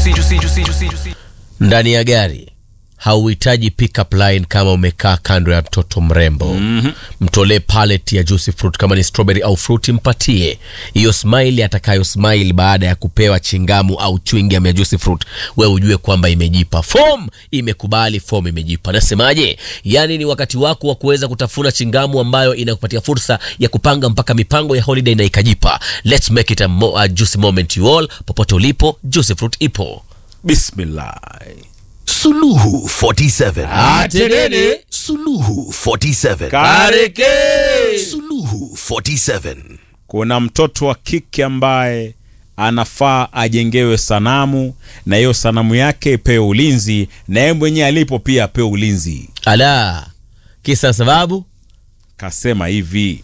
ndani ya gari hauhitaji pickup line kama umekaa kando ya mtoto mrembo mm-hmm. mtolee pallet ya juicy fruit kama ni strawberry au fruit mpatie hiyo smile atakayo smile baada ya kupewa chingamu au chewing gum ya juicy fruit we ujue kwamba imejipa form imekubali form imejipa nasemaje yani ni wakati wako wa kuweza kutafuna chingamu ambayo inakupatia fursa ya kupanga mpaka mipango ya holiday na ikajipa let's make it a, mo- a juicy moment you all popote ulipo juicy fruit ipo bismillah Suluhu 47. Atenene. Suluhu 47. kareke Suluhu 47. kuna mtoto wa kike ambaye anafaa ajengewe sanamu na hiyo sanamu yake ipewe ulinzi na yeye mwenyewe alipo pia apewe ulinzi ala kisa sababu kasema hivi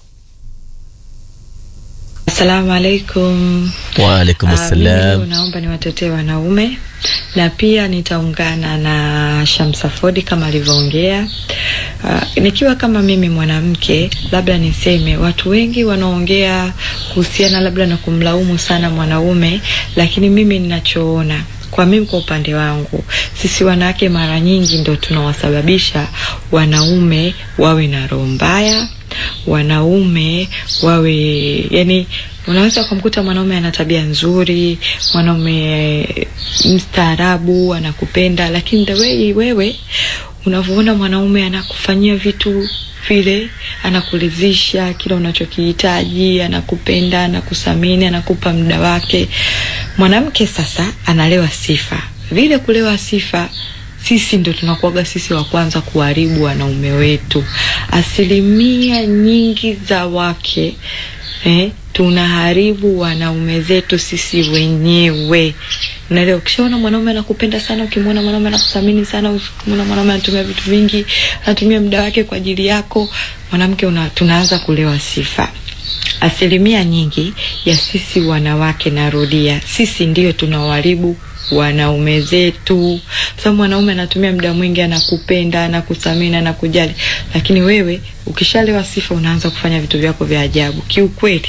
Asalamu alaikum. waalaikum Ah, mimi assalam leo naomba niwatetee wanaume na pia nitaungana na Shamsa Fodi kama alivyoongea. Uh, nikiwa kama mimi mwanamke, labda niseme watu wengi wanaongea kuhusiana labda na kumlaumu sana mwanaume, lakini mimi ninachoona kwa mimi kwa upande wangu, sisi wanawake mara nyingi ndo tunawasababisha wanaume wawe na roho mbaya, wanaume wawe yani unaweza ukamkuta mwanaume ana tabia nzuri mwanaume mstaarabu anakupenda lakini the way wewe unavyoona mwanaume anakufanyia vitu vile anakulizisha kila unachokihitaji anakupenda anakusamini anakupa muda wake mwanamke sasa analewa sifa vile kulewa sifa sisi ndo tunakuwaga sisi wa kwanza kuharibu wanaume wetu asilimia nyingi za wake eh, tunaharibu wanaume zetu sisi wenyewe unaelewa ukishaona mwanaume anakupenda sana ukimwona mwanaume anakuthamini sana ukimwona mwanaume anatumia vitu vingi anatumia muda wake kwa ajili yako mwanamke una, tunaanza kulewa sifa asilimia nyingi ya sisi wanawake narudia sisi ndio tunawaharibu wanaume zetu kwa sababu mwanaume anatumia muda mwingi anakupenda anakuthamini anakujali lakini wewe ukishalewa sifa unaanza kufanya vitu vyako vya ajabu kiukweli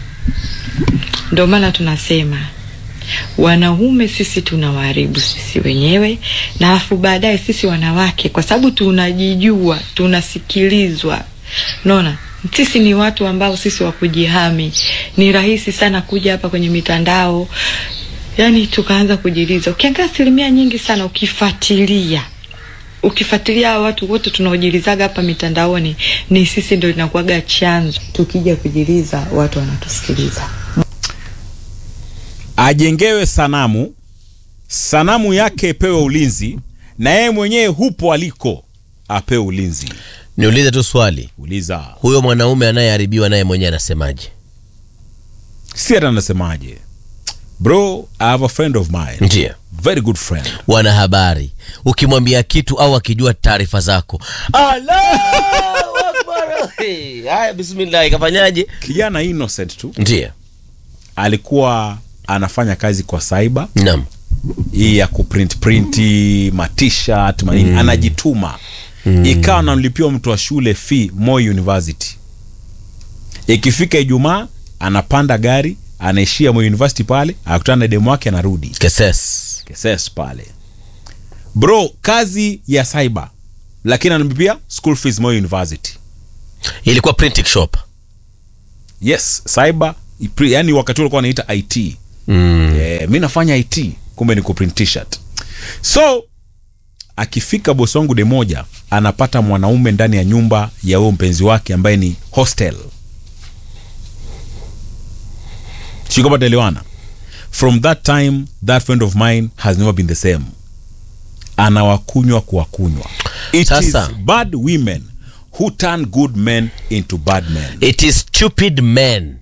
ndio maana tunasema wanaume sisi tunawaharibu sisi wenyewe na alafu baadaye sisi wanawake kwa sababu tunajijua tunasikilizwa unaona sisi ni watu ambao sisi wa kujihami ni rahisi sana kuja hapa kwenye mitandao yani tukaanza kujiliza ukiangalia asilimia nyingi sana ukifuatilia ukifuatilia hawa watu wote tunaojilizaga hapa mitandaoni ni sisi ndo inakuwaga chanzo tukija kujiliza watu wanatusikiliza ajengewe sanamu sanamu yake ipewe ulinzi na yeye mwenyewe hupo aliko apewe ulinzi niulize tu swali uliza huyo mwanaume anayeharibiwa naye mwenyewe anasemaje si hata anasemaje bro i have a friend of mine ndio very good friend wanahabari ukimwambia kitu au akijua taarifa zako Allahu Akbar. Hey, haya bismillah ikafanyaje kijana innocent tu ndio alikuwa anafanya kazi kwa saiba naam hii ya kuprint printi matshirt manini mm. anajituma mm. ikawa anamlipiwa mtu wa shule fee Moi University. Ikifika Ijumaa anapanda gari anaishia Moi University pale, akutana na demu wake anarudi keses Keses pale. Bro, kazi ya cyber lakini anamlipia school fees Moi University. ilikuwa printing shop Yes, cyber ipri- yani wakati ule alikuwa anaita IT. mm. yeah, mi nafanya it kumbe ni kuprint t-shirt so akifika bosi wangu de moja anapata mwanaume ndani ya nyumba ya huyo mpenzi wake ambaye ni hostel sikopataelewana from that time that friend of mine has never been the same anawakunywa kuwakunywa it Sasa. is bad women who turn good men into bad men it is stupid men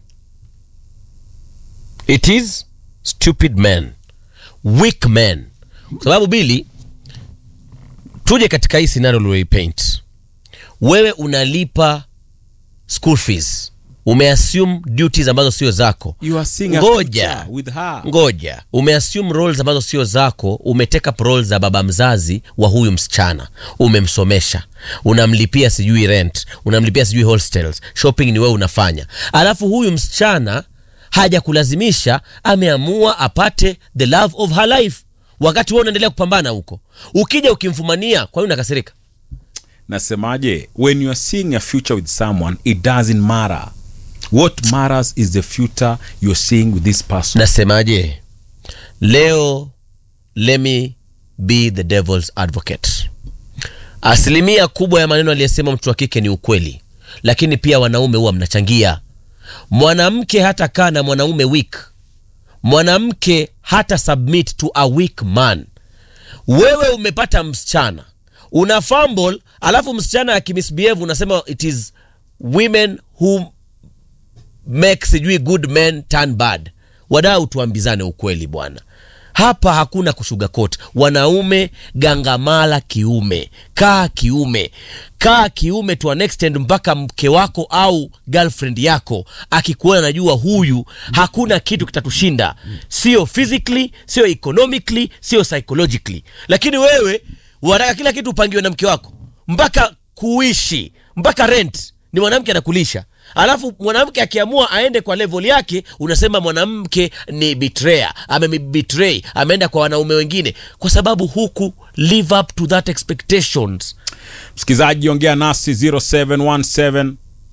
it is stupid men weak men kwa sababu bili tuje katika hii scenario ulioipaint wewe unalipa school fees umeassume duties ambazo sio zako You are seeing a ngoja picture with her. ngoja umeassume roles ambazo sio zako umeteka roles za baba mzazi wa huyu msichana umemsomesha unamlipia sijui rent unamlipia sijui hostels shopping ni wewe unafanya alafu huyu msichana haja kulazimisha ameamua apate the love of her life wakati wewe unaendelea kupambana huko ukija ukimfumania kwa nini unakasirika nasemaje when you are seeing a future with someone it doesn't matter what matters is the future you're seeing with this person nasemaje leo let me be the devil's advocate asilimia kubwa ya maneno aliyesema mtu wa kike ni ukweli lakini pia wanaume huwa mnachangia mwanamke hata kaa na mwanaume weak mwanamke hata submit to a weak man wewe umepata msichana una fumble alafu msichana akimisbehave unasema it is women who make sijui good men turn bad wadau tuambizane ukweli bwana hapa hakuna kushugakot wanaume gangamala kiume kaa kiume kaa kiume to an extent mpaka mke wako au girlfriend yako akikuona najua huyu hakuna kitu kitatushinda sio physically sio economically sio psychologically lakini wewe wataka kila kitu upangiwe na mke wako mpaka kuishi mpaka rent ni mwanamke anakulisha alafu mwanamke akiamua aende kwa level yake unasema mwanamke ni betrayer amebetray ameenda kwa wanaume wengine kwa sababu huku live up to that expectations msikilizaji ongea nasi 0717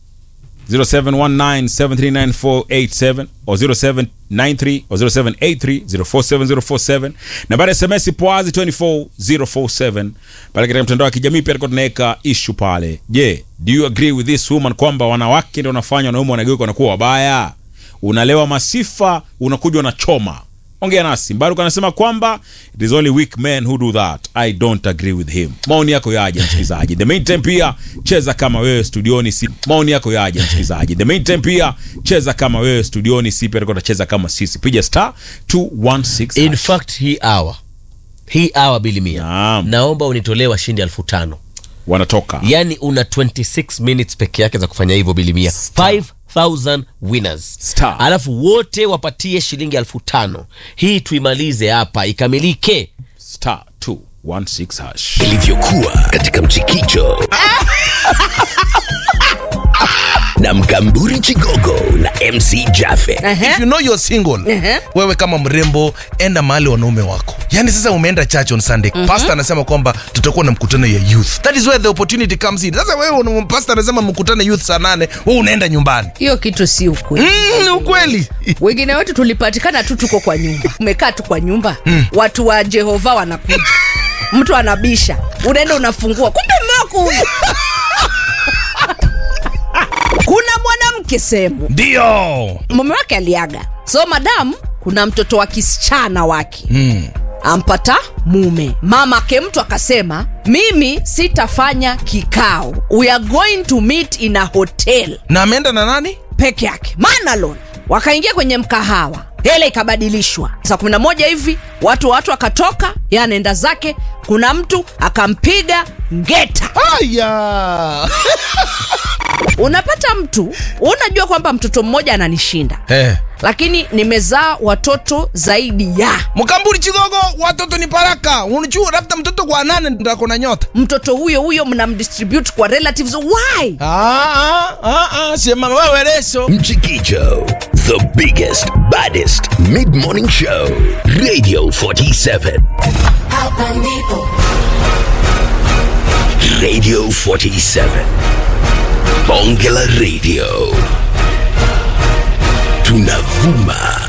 0719739487 o 0793 o 0783047047 nambari ya sms poazi 24047 pale katika mtandao wa kijamii pia tulikuwa tunaweka ishu pale je do you agree with this woman kwamba wanawake ndio wanafanya wanaume wanageuka wanakuwa wabaya unalewa masifa unakuja unachoma ongea nasi mbaruk anasema kwamba it is only weak men who do that i don't agree with him maoni yako yaje msikilizaji the meantime pia cheza kama wewe studioni si maoni yako yaje msikilizaji the meantime pia cheza kama wewe studioni si pia tulikuwa tunacheza kama sisi piga star 216 in hash. fact hii hour hii hour bili mia Naam. naomba unitolee washindi elfu tano wanatoka yani una 26 minutes peke yake za kufanya hivyo bilimia 5000 winners Star. alafu wote wapatie shilingi elfu tano hii tuimalize hapa ikamilike star 216 hash ilivyokuwa katika mchikicho na mkamburi chigogo na mc jafe if you know you're single Ehe. wewe kama mrembo enda mahali wanaume wako yani sasa umeenda church on sunday pastor anasema kwamba tutakuwa na mkutano ya youth that is where the opportunity comes in sasa wewe una- pastor anasema mkutano youth saa nane wewe unaenda nyumbani hiyo kitu si ukweli mm, ni ukweli wengine wetu tulipatikana tu tuko kwa nyumba umekaa tu kwa nyumba watu wa jehova wanakuja mtu anabisha unaenda unafungua kumbe mmewako huyu kuna mwanamke sehemu ndio mume wake aliaga so madamu kuna mtoto wa kisichana wake mm. ampata mume mama ke mtu akasema mimi sitafanya kikao we are going to meet in a hotel na ameenda na nani peke yake manalon wakaingia kwenye mkahawa hela ikabadilishwa saa kumi na moja hivi watu watu akatoka ye anaenda zake kuna mtu akampiga ngeta aya unapata mtu unajua kwamba mtoto mmoja ananishinda eh. lakini nimezaa watoto zaidi ya mkamburi chigogo watoto ni baraka unajua labda mtoto kwa nane ndako na nyota mtoto huyo huyo mnamdistribute kwa relatives why ah, ah, ah, ah, sema wewe leso mchikicho the biggest baddest mid-morning show radio 47 Hapa ndipo radio 47 bonge la radio tunavuma